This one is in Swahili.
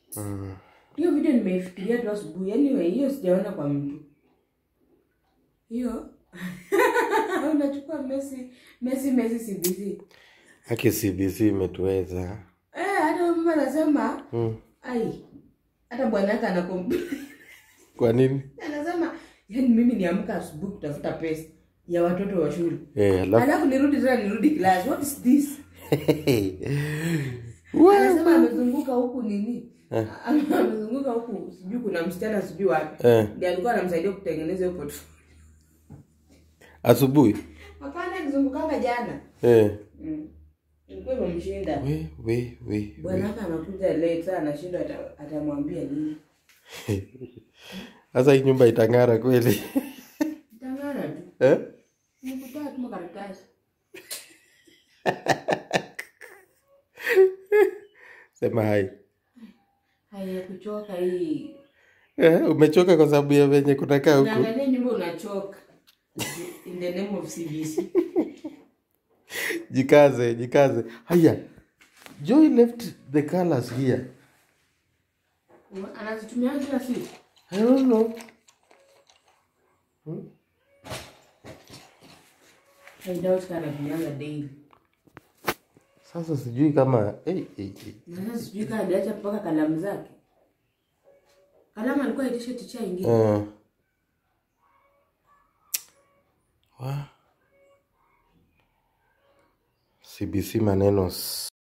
Mm. hiyo video nimeifikiria tu asubuhi anyway hiyo sijaona kwa mtu hiyo unachukua Messi Messi Messi CBC Haki CBC imetuweza. eh hata mama anasema Mm. ai hata bwana yake anakom Kwa nini? anasema yani mimi niamka asubuhi kutafuta pesa ya watoto wa shule Eh, alafu alafu nirudi tena nirudi class what is this Wow. anasema amezunguka huku nini amezunguka huku sijui kuna msichana sijui wapi Eh, ndiye alikuwa anamsaidia kutengeneza hiyo portfolio asubuhi. hapana akizungukanga jana Eh. mm. ilikuwa imemshinda We, we, we, we. bwanaka anakuja late saa anashindwa ata- atamwambia nini Sasa hii nyumba itang'ara kweli. tangana tu Eh? nikutoa tu makaratasi Sema hai. haya kuchoka hii Eh, umechoka kwa sababu ya venye kunakaa huku. unaangalia nyumba unachoka in the name of CBC Jikaze, jikaze. Haya. Joy left the colors here. anazitumia kila siku I don't know. I doubt kama anatumianga daily Sasa sijui kama hey, hey, hey. na sasa sijui kama aliacha mpaka kalamu zake kalamu alikuwa aitishe ticha ingine Uh, wa CBC maneno